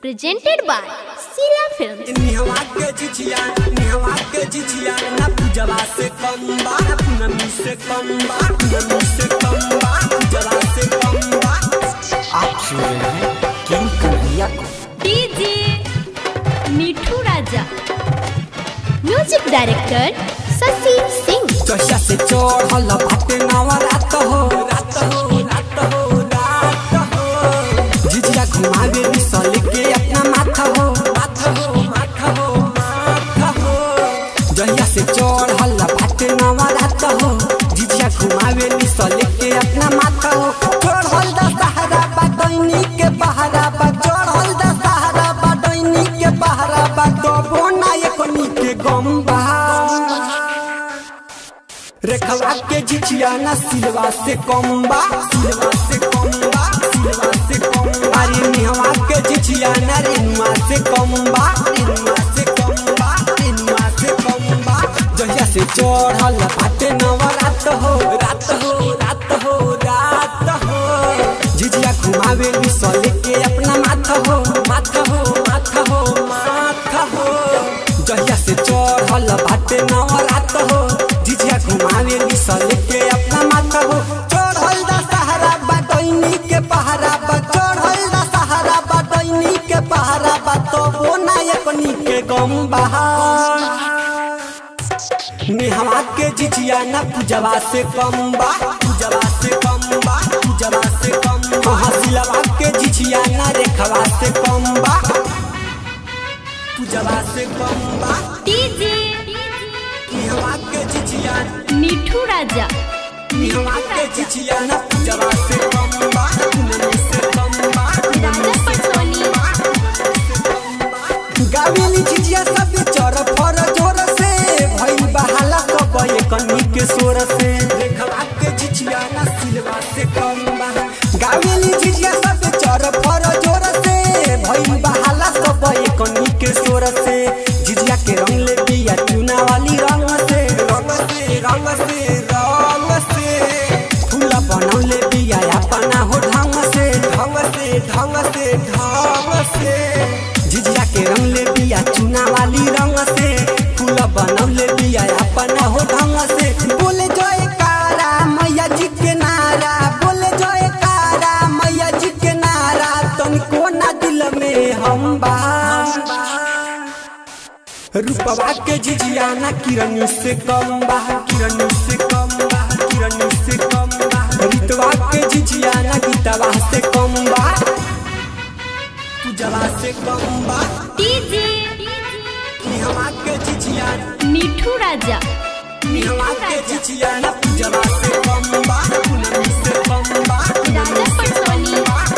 presented by Sila Films. निहवा के जिजिया निहवा के जिजिया ना पूजवा से कम बा ना पूनमी से कम बा पूनमी से कम बा पूजवा से कम बा आप सुन रहे हैं किंग कन्हैया को DJ Mithu Raja music director Shashi Singh Chausa से चढ़ल भाटे नवा रात हो रात हो रात हो रात हो जिजिया घुमावे बिसल के अपना माथा हो माथा हो माथा हो माथा हो जहिया से चढ़ल भाटे नवा रात हो जिजिया घुमावे बिसल के अपना माथा हो चढ़ल दा सहारा बा दैनी के बहारा बा चढ़ल दा सहारा बा दैनी के बहारा बा दबो ना एकनी के गम बा रेखवा के झिझिया ना सिलवा से कम्बा सिलवा से कम्बा सिलवा से कम्बा अरे निहवा के झिझिया ना रेनुआ से कम्बा रेनुआ से कम्बा रेनुआ से कम्बा जहिया से चढ़ल बाटे नवा रात हो रात हो रात हो रात हो झिझिया घुमावे बिसल के अपना माथा हो माथा हो माथा हो माथा हो जहिया से चढ़ल बाटे नवा रात हो झिझिया घुमावे बिसल के अपना माथा हो चढ़ल दा सहारा बा दैनी के पहारा बा चढ़ल दा सहारा बा दैनी के पहारा बा तो वो नायकनी के गम बहा नेहवा के जिजिया ना पूजवा से कम बा पूजवा से कम बा पूजवा से कम बा हसिलवा के जिजिया ना रेखवा से कम बा पूजवा से कम बा DJ नेहवा के जिजिया मिठू राजा नेहवा के जिजिया ना पूजवा से कम बा पूनमी से कम बा राजा पटोनी गावेली जिजिया सब चर फर जोर से भई बहाला सब एकनी के सोर से देखवा के जिजिया ना सिलवा से कम बा गावेली जिजिया सब चर फर जोर से भई बहाला सब एकनी के सोर से जिजिया के रंग ले बिया चुना वाली रंग से रंग से रंग से रंग से फूला बनौले बिया अपना हो ढंग से ढंग से ढंग से ढंग से जिजिया के रंग ले बिया चुना वाली रंग से फूल बनौले बिया अपना हो ढंग से बोले जय कारा मैया जी के नारा बोले जय कारा मैया जी के नारा तनिको ना दिल में हम बा रूपवा के झिझिया ना किरण से कम बा किरण से कम बा किरण से कम बा ऋतवा के झिझिया ना गीतवा से कम बा पूजवा से कम बा DJ निहवा के झिझिया मिठू राजा निहवा के झिझिया ना पूजवा से कम बा पूनमी से कम बा राजा पटोनी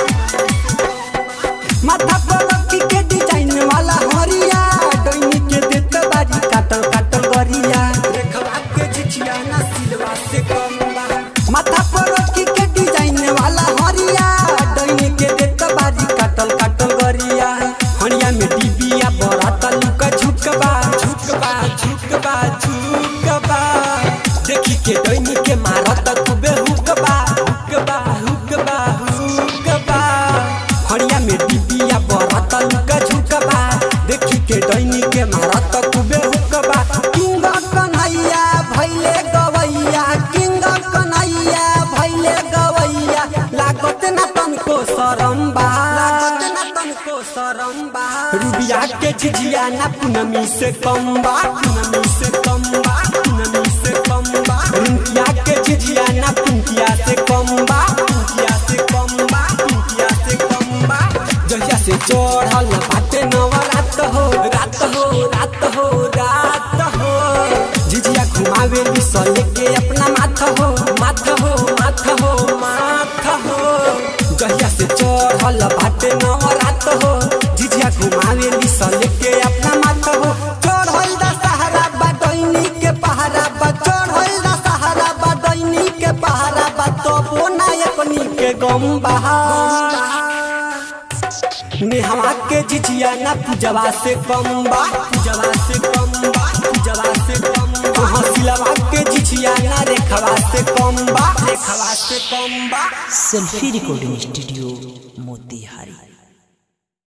माथा पर रखी के डिजाइन वाला हरिया डोइनी के देत बारी काटल काटल गरिया रेखवा के झिझिया ना सिलवा से कम बा माथा पर रखी के डिजाइन वाला हरिया डोइनी के देत बारी काटल काटल गरिया हरिया में डिबिया बड़ा तलुका झुकबा झुकबा झुकबा झुकबा देखी के डोइनी के मारत खूबे हुकबा हुकबा हुकबा हुकबा हरिया में डिबिया बरत लुका झुकबा देखी के डैनी के मारत कुबे हुकबा किंग कन्हैया भैले गवैया किंग कन्हैया भैले गवैया लागत ना तनको शरम बा लागत ना तनको शरम बा रुबिया के झिझिया ना पूनमी से कम बा पूनमी से कम बा पूनमी से कम बा रुबिया के झिझिया ना पुंकिया से कम बा पुंकिया से कम बा पुंकिया से कम बा जहिया से चढ़ल बाटे नवा रात हो रात हो रात हो रात हो झिझिया घुमावे बिसल के अपना माथा हो माथा हो माथा हो माथा हो जहिया से चढ़ल बाटे नवा रात हो झिझिया घुमावे बिसल के अपना माथा हो चढ़ल दा सहारा बा दैनी के पहारा बा चढ़ल दा सहारा बा दैनी के पहारा बा तो वो नायकनी के गम बहा नेहवा के जिजिया ना पूजवा से कम बा पूजवा से कम बा पूजवा से कम बा हसिलवा के जिजिया ना रेखवा से कम बा रेखवा से कम बा सेल्फी रिकॉर्डिंग स्टूडियो मोतिहारी